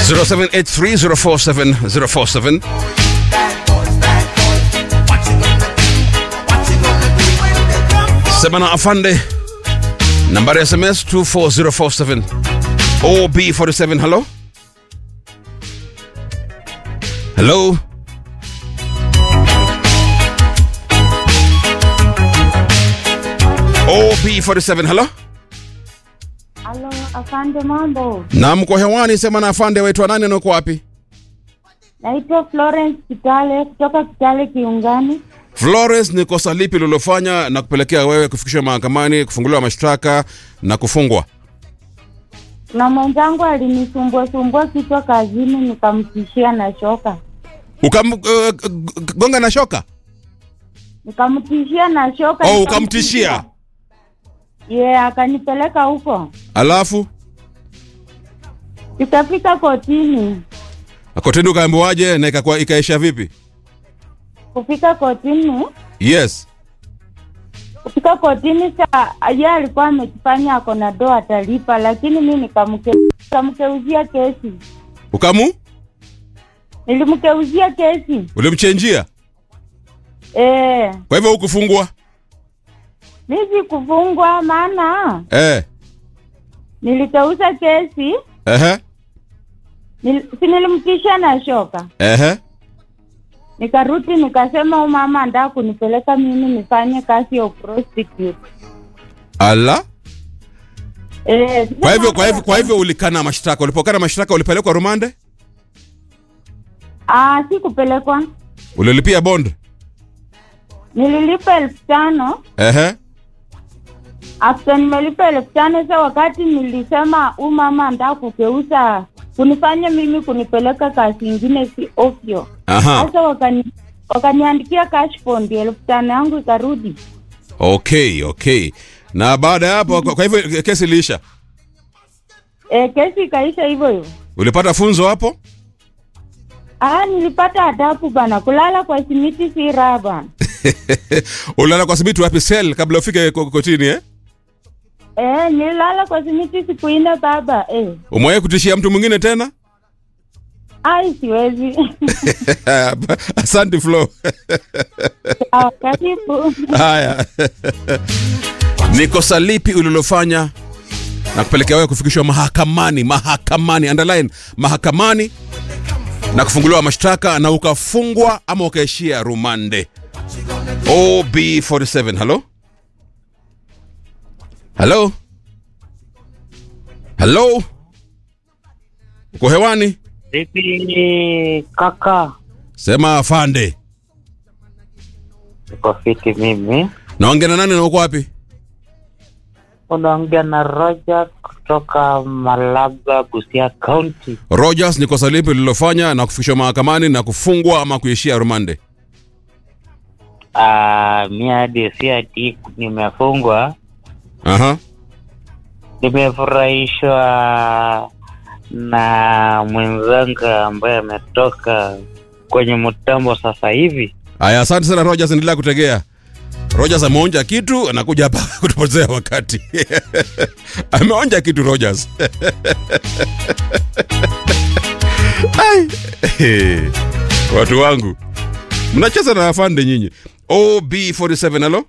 0783047047 sema na afande nambari ya sms 24047 ob47 hello hello ob47 hello Halo, afande mambo. na mko hewani sema na afande waitwa nani na uko wapi Naitwa Florence Kitale kutoka Kitale Kiungani. Flores, ni kosa lipi lilofanya na kupelekea wewe kufikishwa mahakamani, kufunguliwa mashtaka na kufungwa? Na mwenzangu alinisumbua sumbua kichwa kazini, nikamtishia na shoka, Ukam, uh, gonga na shoka? nikamtishia na shoka. Oh, nikamtishia. ukamtishia. Yeah, akanipeleka huko, Alafu tukafika kotini. kotini ukaambiwaje na ikakuwa ikaisha vipi? Kufika kotini, Yes. kufika kotini, sa yeye alikuwa amejifanya ako na doa atalipa, lakini mi nikamke nikamkeuzia kesi, Ukamu nilimkeuzia kesi ulimchenjia, eh. kwa hivyo hukufungwa Mi sikufungwa maana eh. nilikeuza kesi Ehe. nil, si nilimtisha na shoka, Ehe. nikarudi nikasema huyu mama andaa kunipeleka mimi nifanye kazi ya prostitute. Ala. Eh, Kwa hivyo kwa hivyo kwa hivyo ulikana mashtaka. Ulipokana mashtaka ulipelekwa rumande? ah, si kupelekwa, Ulilipia bond? nililipa elfu tano Ehe. after nimelipa elfu tano sa wakati nilisema huyu mama andaa kugeuza kunifanya mimi kunipeleka kazi ingine si ovyo. Aha. Sasa wakani wakaniandikia cash bond elfu tano yangu ikarudi. Okay, okay. Na baada ya hapo kwa kwa hivyo kesi iliisha. E, kesi ikaisha hivyo hivyo. Ulipata funzo hapo? Ah, nilipata adabu bana, kulala kwa simiti si raha bana. Ulala kwa simiti wapi sel kabla ufike ko- kotini eh? Eh, nilala kwa simiti siku nne baba. Eh, Umewahi kutishia mtu mwingine tena? ai siwezi. Asante Flo. Ah, Karibu. Haya. Ni kosa lipi ulilofanya na kupelekea wewe kufikishwa mahakamani, mahakamani, underline mahakamani na kufunguliwa mashtaka na ukafungwa ama ukaishia rumande? OB47, hello? Hello? Hello? Uko hewani? Vipi kaka? Sema afande. Niko fiti mimi. Naongea na nani na uko wapi? Unaongea na Roger kutoka Malaba, Busia County. Rogers, ni kosa lipi lililofanya na kufikishwa mahakamani na kufungwa ama kuishia rumande? Ah, mi hadi si ati nimefungwa, Aha. nimefurahishwa na mwenzangu ambaye ametoka kwenye mtambo sasa hivi. Aya, asante sana Rogers, endelea kutegea. Rogers ameonja kitu, anakuja hapa kutupotezea wakati. ameonja kitu Rogers. Ai. Watu wangu. Mnacheza na afande nyinyi. OB47 halo?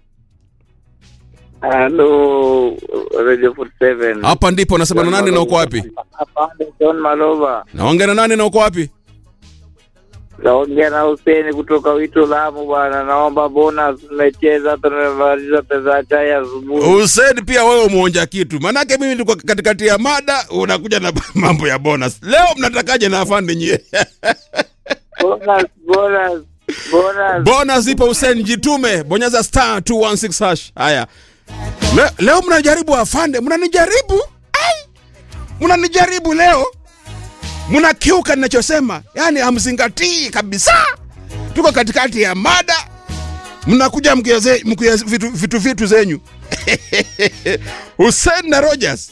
Halo, Radio 47. Hapa ndipo nasema na nani na uko wapi? Hapa ni John Malova. Naongea na nani na uko wapi? Naongea na Huseni kutoka Wito Lamu bwana. Naomba bonus tumecheza hata tumemaliza pesa ya chai asubuhi. Hussein, pia wewe umeonja kitu, manake mimi nilikuwa katikati ya mada, unakuja na mambo ya bonus. Leo mnatakaje na afande nyie? Bonus, bonus, bonus. bonus ipo Hussein, jitume, bonyeza star 216 hash. Haya, Le, leo mnajaribu afande, mnanijaribu Ai! mnanijaribu leo, mnakiuka ninachosema, yaani hamzingatii kabisa. Tuko katikati ya mada, mnakuja mkiaze- mkiaze vitu, vitu vitu zenyu Hussein na Rogers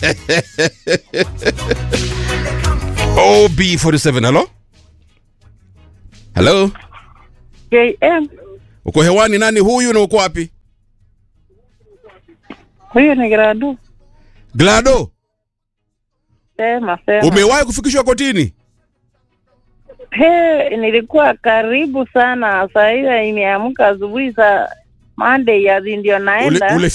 OB47, hello hello, JM, uko hewani? Nani huyu na uko wapi? huyu ni Gradu. Glado, sema sema. Umewahi kufikishwa kotini? He, nilikuwa karibu sana. Saa ile imeamka asubuhi saa Monday ya ndio Ule, naenda ule